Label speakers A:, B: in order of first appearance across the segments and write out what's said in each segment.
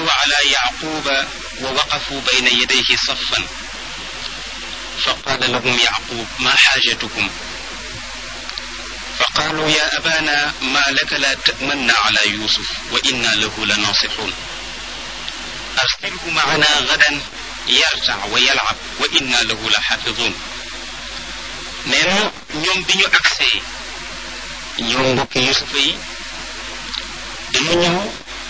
A: على يعقوب ووقفوا بين يديه صفا فقال لهم يعقوب ما حاجتكم فقالوا يا أبانا ما لك لا تأمن على يوسف وإنا له لناصحون أرسله معنا غدا يرتع ويلعب وإنا له لحافظون نينا ñoom bi ñu agsee ñoom mbokki yusufa yi dañu ñëw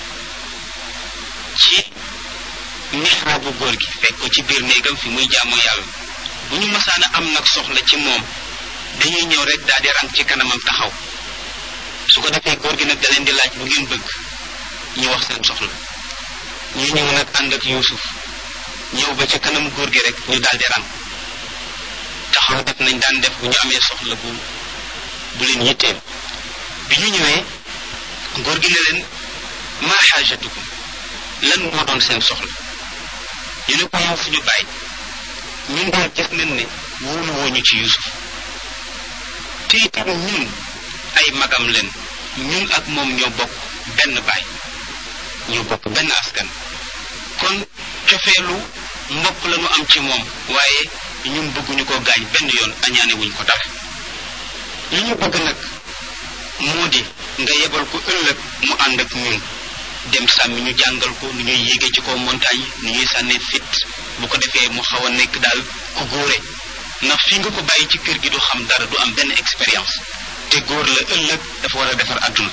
A: ci mixraabu góor gi fekk ko ci biir néegam fi muy jaamu yàlla bu ñu masaan a am nag soxla ci moom dañuy ñëw rek daal di rang ci kanamam taxaw su ko defee góor gi nag da leen di laaj bu ngeen bëgg ñu wax seen soxla ñu ñëw nag ànd ak yuusuf ñëw ba ca kanam góor gi rek ñu daal di rang taxaw def nañ daan def bu ñu amee soxla bu bu leen yitteel bi ñu ñëwee góor gi ne leen maa xaajatukum lan moo doon seen soxla ñu ne ko yow suñu bàyyi ñun daal gis nañ ne wóolu wooñu ci yusuf te itam ñun ay magam leen ñun ak moom ñoo bokk benn baay ñoo bokk benn askan kon cofeelu mbokk la ñu am ci moom waaye ñun bëgguñu ko gaañ benn yoon añaane wuñ ko dara li ñu bëgg nag moo di nga yebal ko ëllëg mu ànd ak ñun dem sàmmi ñu jàngal ko nu ñuy yéege ci kaw montagne nu ñuy sànnee fit bu ko defee mu xaw a nekk daal ku góore ndax fi nga ko bàyyi ci kër gi du xam dara du am benn expérience te góor la ëllëg dafa war a defar àdduna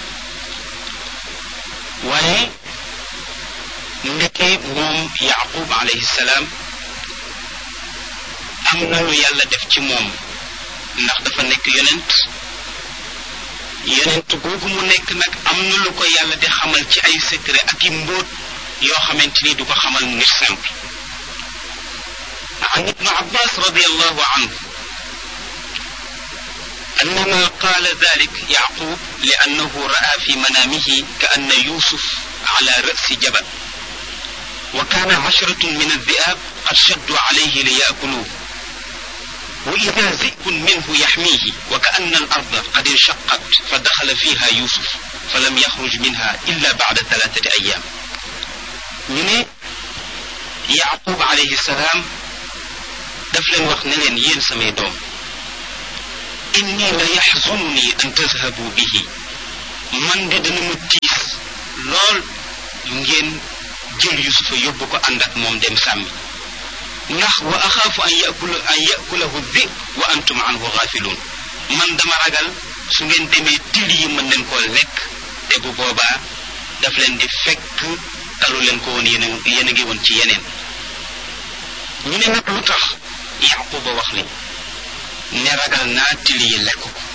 A: waaye ndeke moom yaqub alayhi salaam am na lu yàlla def ci moom ndax dafa nekk yonent yonent googu mu nekk nag am na lu ko yàlla di xamal ci ay secret ak i mbóot yoo xamante ni du ko xamal nit simple عن ابن عباس رضي الله عنه أنما قال ذلك يعقوب لأنه رأى في منامه كأن يوسف على رأس جبل وكان عشرة من الذئاب قد شدوا عليه ليأكلوه وإذا ذئب منه يحميه وكأن الأرض قد انشقت فدخل فيها يوسف فلم يخرج منها إلا بعد ثلاثة أيام من يعقوب عليه السلام daf leen wax ne leen yéen samay doom inni la yaxzununi an tazhabu bihi man de dana ma tiis lool ngeen jël yusufa yóbbu ko ànd ak moom dem sàmmi ndax wa axaafu an yakula an yakulahu dhib wa antum anhu gaafiluun man dama ragal su ngeen demee till yi mën leen koo lekk te bu boobaa daf leen di fekk talu leen ko woon yéen yéen a ngi woon ci yeneen ñu ne nag lu tax yaquba wax li ne ragal naa till yi lekk ko